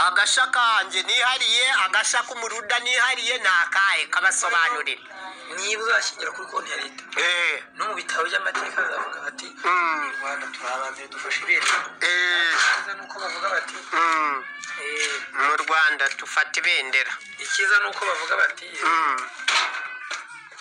agasha kanjye nihariye agasha k'umuruda nihariye ni akahe kabasobanurire niba uzashingira kuri konti ya leta eee no mu bitabo by'amateka bazavuga bati Mm. mu rwanda turi abambere dufashe ibendera eee icyiza ni uko bavuga bati mm. eh, mu rwanda dufata ibendera icyiza ni uko bavuga bati Mm.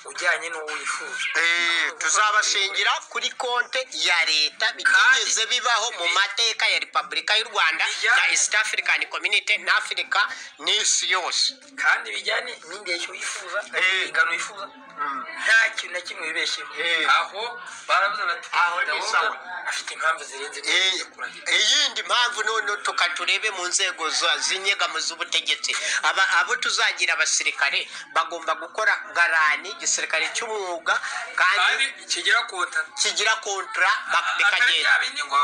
ujyanye n'uwo wifuza Eh, tuzabashingira kuri konte ya leta bitigeze bibaho mu mateka ya repubulika y'u rwanda na east african community na afurika n'isi yose kandi bijyane n'indeshyo wifuza Eh. ingano wifuza nta kintu na kimwe wibeshyeho Eh. aho baravuze bati Aho ni Ndabona sawa. afite impamvu zirenze Eh, zo kurahira iyindi mpamvu noneho tukaturebe mu nzego za- z'inyegamo z'ubutegetsi Aba- abo tuzagira abasirikare bagomba gukora garani igisirikare cy'umwuga kandi kandi kigera ku butaka kigira kontra bak- atari bikagenda bya bindi ngo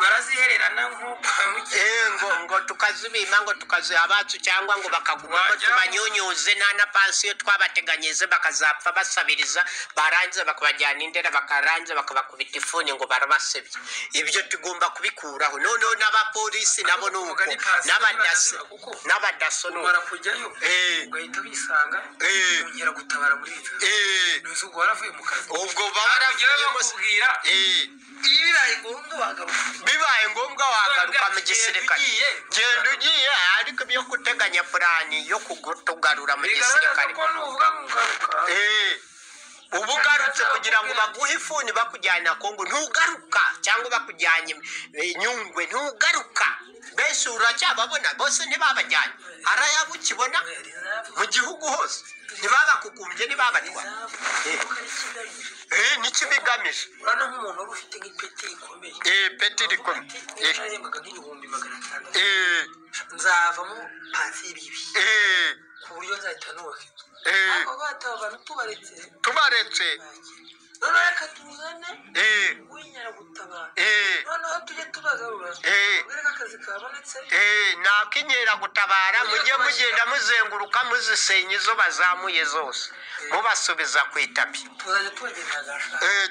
barazihererana nk'uko Eh, ngo ngo tukazibima ngo tukaziha abacu cyangwa ngo bakagumamo Wajya- tubanyunyuze nta na pansiyo twabateganyije bakazapfa basabiriza barangiza bakabajyana indera bakarangiza bakabakubita ifuni ngo barabasebye ibyo tugomba kubikuraho noneho n'abapolisi nabo ni uko Kuvuga ni pansiyo n'abadaso baraziba kuko n'abadaso ni umara uko kujyayo Eh. ugahita wisanga Eh. ongera gutabara muri leta Eh, ntuzi ubwo waravuye mu kazi ubwo baravuye Ujyayo mose- bakubwira Eh, iyo bibaye ngombwa wagaruka bibaye ngombwa wagaruka mu Genda gisirikare ugiye. genda ugiye ariko ibyo guteganya purani yo kugutugarura mu bigaragaza gisirikare ko nuvuga ngo ugaruka Eh, uba ugarutse kugira ngo baguhe ifuni bakujyana kongo ntugaruka cyangwa bakujyanye eh, nyungwe ntugaruka benshi uracyababona bose ntibabajyanye hari ayabo ukibona mu gihugu hose ntibabakugumbye ntibabatwara Eh, nicyo bigamije urabona nk'umuntu wari ufite nk'ipeti rikomeye Eh, peti rikome Eh, yarahembwaga nk'ibihumbi magana atandatu eh, nzavamo pansiyo y'ibibi eh, ku buryo nzahita nubaka inzu eh, ako gatabo abantu tubaretse tubaretse noneho reka tuzane eh, w'inyaragutabara eh, noneho tujye tubagarura Eh. ubwire ko akazi kabonetse eh, nakinyera gutabara mujye mugenda muzenguruka muzisenya izo bazamuye zose mubasubiza ku itapi tuzajya tubagenera agashaka Eh,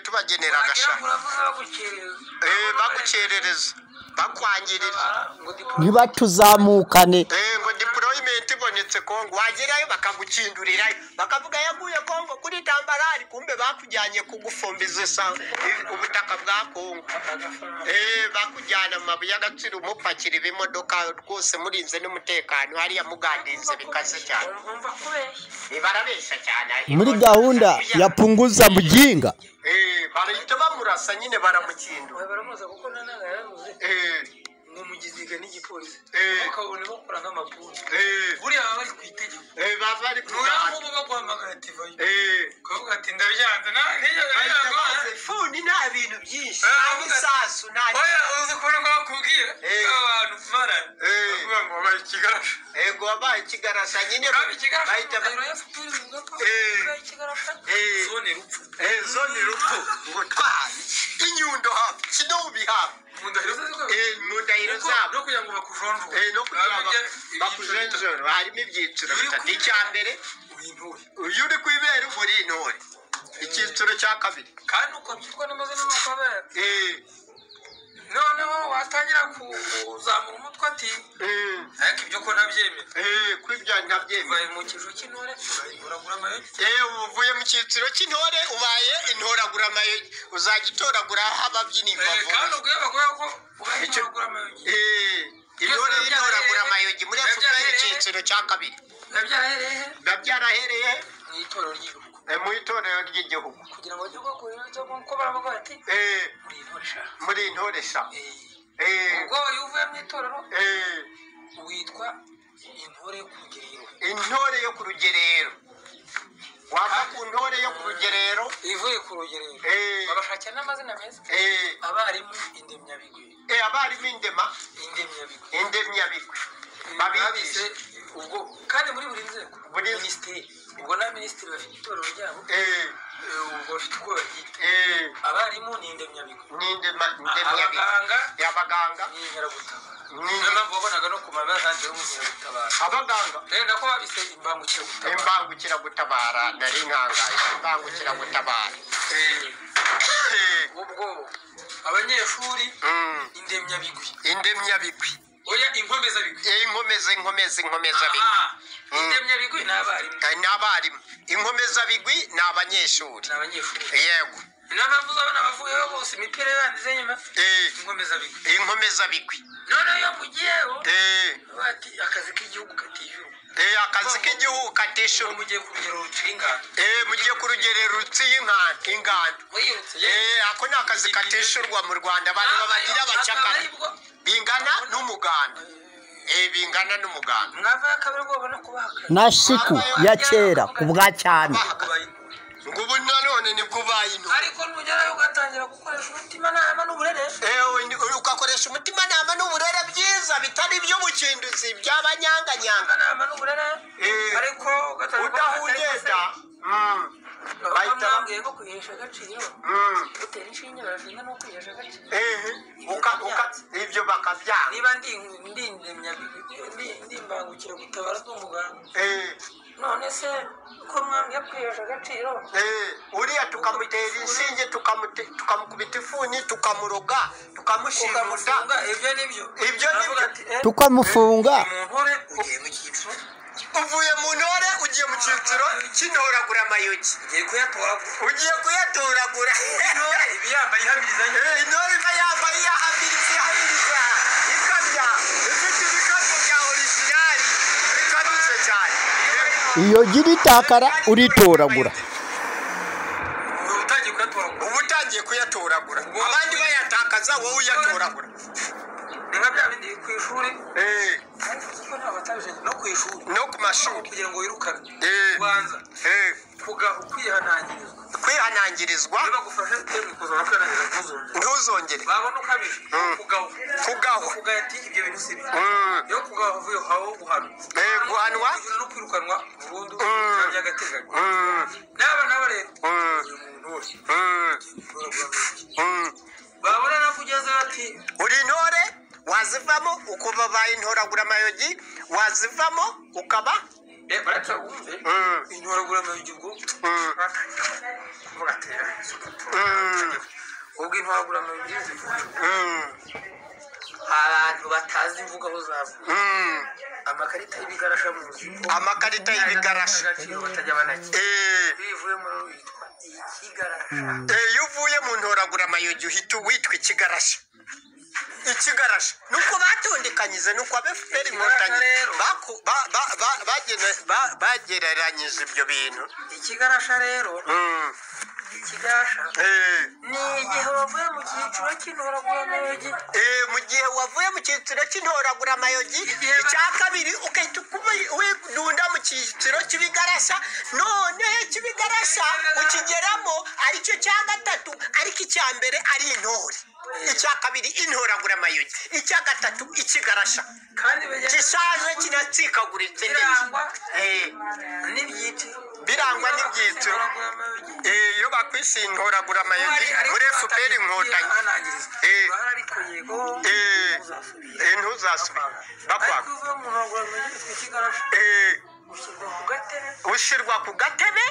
wagira tubagenera ngo agashaka uravuze bagukereza Eh, bagukerereza bakwangirira ngo dipo ntibatuzamukane Eh, ngo diporoyimenti ibonetse kongo wagerayo bakagukindurirayo bakavuga yaguye kongo kuri tambarari kumbe bakujyanye kugufumbiza isa- eh, ubutaka bwa kongo agafaranga Eh, bakujyana mu mabuye y'agaciro umupakira ibimodoka rwose murinze n'umutekano hariya mugandize bikaze cyane umva kubeshya barabeshya cyane muri gahunda ya punguza mujinga Eh, barahita bamurasa nyine baramukindura Oya, baramuza kuko nanaga yaravuze Eh, ngo mugiziga n'igipolisi Eh. ukabona bakora nk'amapunda eh, buriya baba bari ku itegeko eh, bava ari uyu kurara. ngubu baguhamagara tivayo Eh. ukavuga ati ndabyanze na- nijya- bahita baza nijya- ifuni nta bintu byinshi Eh, nta avuga ati- bisasu nta oya uzi kubona ko bakubwira Eh. abantu marana Eh. bavuga ngo wabaye ikigarasha ego wabaye ikigarasa nyine Uraba ikigarasha bahita ba- umuriro FPR ivuga ko Eh. wabaye ikigarasha Eh. zone rupfu Eh, zo ni rupfu ubutwari inyundo hafi kino bihafi mu ndahiro ze zose Eh, mu ndahiro Kuko zabo no kugira ngo bakujonjore Eh, no kugira ngo Urabona ibyo- bakujenjora harimo ibyiciro Uri bitatu kuri- icya mbere uri intore. uyu uri ku ibere uba uri intore icyiciro cya kabiri kandi ukabyutwa n'amazina n'amabara Eh, noneho watangira kuzamura umutwe ati eh, ariko ibyo ko ntabyemera eh, ko ibyo ntabyemera ubaye mu kijo cy'intore uragura amayugi Eh, ubu uvuye mu cyiciro cy'intore ubaye intoragura amayogi uzajya utoragura aho ababyinnyi Eh, kandi bavura ubwo bavuga ko ubaye Icyo- uragura amayugi Eh, intore y'intoragura amayogi muri efuperi icyiciro cya kabiri biba byarahereye he biba byarahereye mu itorero ry'igihugu eh, mu itorero ry'igihugu kugira ngo bajye bagurira cyo kuko baravuga bati Eh, muri intore sha muri intore sha Eh, Eh, ubwo iyo uvuye mu itorero eh, witwa intore yo ku rugerero intore yo ku rugerero wava ku ntore yo ku rugerero ivuye ku rugerero Eh. babashakira n'amazina meza eh, abarimu indemyabigwi eh, abarimu indema indemyabigwi indemyabigwi babise babigisha ubwo kandi muri buri nzego Buri- minisiteri ubwo na minisitiri bafite itorero ryabo eh, eh, ubwo bafite ubwo baryita eh, abarimu ni indemyabigo n'indema indemyabigwi abaganga Eh, abaganga ni inkeragutabara Ni- niyo mpamvu wabonaga no ku mabara handitseho nk'inkeragutabara abaganga rero nako babise imbangukiragutabara imbangukiragutabara nari nkangaye imbangukiragutabara Eh, Eh, ubwo abanyeshuri mm, indemyabigwi indemyabigwi oya inkomezabigwi Eh, inkomezabigwi inkomeza inkomeza inkomeza bigwi aha indemye bigwi n'abarimu Eh, n'abarimu inkomeza bigwi ni abanyeshuri ni abanyeshuri yego niyo mpamvu uzabona abavuyeho bose imipira yanditse nyuma Eh, inkomeza bigwi inkomeza bigwi noneho iyo mugiyeho Eh, bati akazi k'igihugu katishyurwa eh, akazi k'igihugu ubu katishyurwa mugiye ku rugero ruciye ingano Eh, mugiye ku rugerero rutsi y'inkantu ingano mwiyutse Eh, ako ni akazi katishyurwa mu rwanda abantu babagira abacakara bingana n'umuganda Eh, bingana n'umuganda mwavayo akabari ubwoba no kubahakana na siku ya kera ku bwa cyane ngo ubu nanone nibwo ubaye intore ariko nugerayo ugatangira gukoresha umutimanama n'ubureresha Ewe, ni- ugakoresha umutimanama n'uburere byiza bitari iby'ubukinduzi by'abanyanganyanga umutimanama n'uburere Eh. ariko udahungeta Mm, bahita ba- bahita nko kwihesha agaciro mm, utera inshinge barashinga no kwihesha agaciro eh, uka- uka- ibyo bakabyanga niba ndi ndi ndemya- ndi ndi imbangukira gutabara z'umuganga Eh, none se ko mwambye kwihesha agaciro eh, uriya tukamutera inshinge tukamute- tukamukubita ifuni tukamuroga tukamushimuta ukamufunga ibyo nibyo Ibyo ni byo. tukamufunga umuntu ugiye mu cyiciro uvuye mu ntore ugiye mu cyiciro cy'intoragura amayogi ugiye kuyatoragura ugiye kuyatoragura intore iba yambaye ihamiriza Eh, intore iba yambaye yahabiriza yahabiriza ikamya ifite ibikapu bya orijinali bikabije cyane iyo gira itakara uritoragura utangiye kuyatoragura uba utangiye kuyatoragura abandi bayatakaza wowe uyatoragura ni nka bya bindi ku ishuri Eh, ariko kuko ntabwo batabije no ku ishuri no ku mashuri kugira ngo wirukane Eh. ubanza Eh, kugaha ukwihanangirizwa kwihanangirizwa iyo bagufashe temwe kuzana kwihanangiza ntuzongere ntuzongere babona ukabije Mm. kugaho Kugaho. kugaha ati ibyo bintu si byo Mm. iyo kugaho uvuye haho guhanwa Eh, guhanwa. kwishyura no kwirukanwa burundu Mm. bya by'agateganyo Mm, n'aba nabo rero Mm. uyu muntu wese mm, mm. babona nako ugeze bati uri intore wazivamo ukuba baye intoragura amayogi wazivamo ukaba "Eh, barata wumve Mm, intoragura amayogi ubwo mm, mm, ubwo intoragura amayogi zivuga mm, abantu batazi imvugo aho zavuye mm. amakarita y'ibigarasha mu buzima amakarita y'ibigarasha agaciro batajya banakira Eh, iyo ivuye muri ubu yitwa ikigarasha eh, iyo uvuye mu ntoragura amayogi uhita witwa ikigarasha ikigarasha nuko batondekanyije nuko abefuperi inkotanyi Ikigarasha baku- ba- ba- ba- bagena- ba- bagereranyije ibyo bintu ikigarasha rero Mm, ikigarasha eh. ni igihe bavuye mu cyiciro cy'intoragura amayogi Eh, mu gihe wavuye mu cyiciro cy'intoragura amayogi Igihe ba- icya kabiri ugahita ukuma- widunda mu cyiciro cy'ibigarasha none cy'ibigarasha ukigeramo aricyo cya gatatu ariko icya mbere ari intore icya kabiri intoragura amayogi icya gatatu ikigarasha kandi bagenda gishaje kinatsikaguritse neza kirangwa Eh, n'ibyiti Birangwa n'ibyitso. Intoragura amayogi. eh, iyo bakwise intoragura amayogi muri efuperi inkotanyi Eh. Eh, eh, ntuzasubire ariko bakwaka uvuye mu ntoragura amayogi witwa ikigarasha Eh, ushyirwa ku gatebe ushyirwa ku gatebe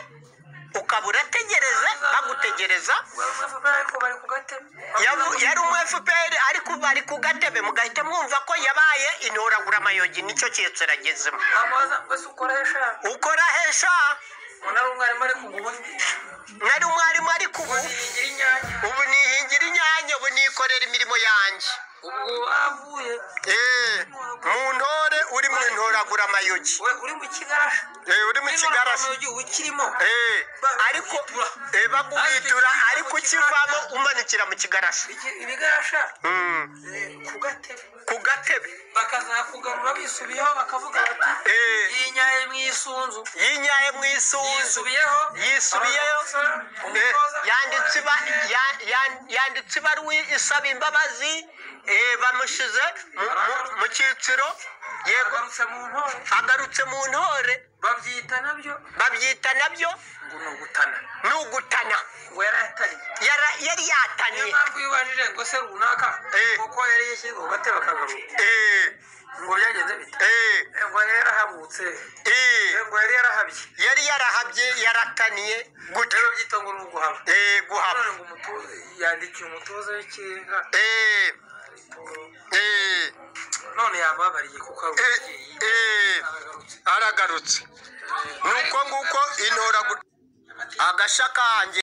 ukaba urategereza bagutegereza bavuga ariko bari ku gatebe Yabu- yari umu fpr ariko bari ku gatebe mugahita mwumva ko yabaye intoragura amayogi nicyo cyitso iragezemo amaza mbese ukoresha ukora hesha umuntu ari umwarimu ari kugubuza nari umwarimu ariko ubu uziringira inyanya ubu nihingira inyanya ubu nikorera imirimo yanjye ubwo bavuye Eh, mu ntore uri mu ntoragura amayogi we uri mu kigarasha Eh, uri mu kigarasha uba ukirimo Eh, ariko eh, bakubitura ariko ukivamo umanikira mu kigarasha Iki- ibigarasha Mm, eh, ku gatebe ku gatebe bakazakugarura bisubiyeho bakavuga bati Eh. yinyaye mu isunzu yinyaye mu isunzu yisubiyeho yisubiyeyo eh, umutoza yanditse iba- ya- ya- yanditse ibaruwa isaba imbabazi eh, bamushize mu- mu- mu cyiciro yego agarutse mu ntore agarutse mu ntore babyita nabyo babyita nabyo ngo ni ugutana ni ugutana ngo yari atariye Yara- yari niyo yataniye mpamvu iyo ubajije ngo se runaka Eh. kuko yari yashyize mu gatebe akagaruka Eh, ngo byagenze bita eh, ngo yari yarahabutse eh, ngo yari yarahabye yari yarahabye yarataniye gutyo rero byita ngo ni uguhaba Eh, guhaba none ngo umutoza yandikiye umutoza w'ikirenga Eh, eh, none yababariye kuko ari Eh, umubyeyi eh, aragarutse aragarutse nuko nguko intora gu- agashya kanjye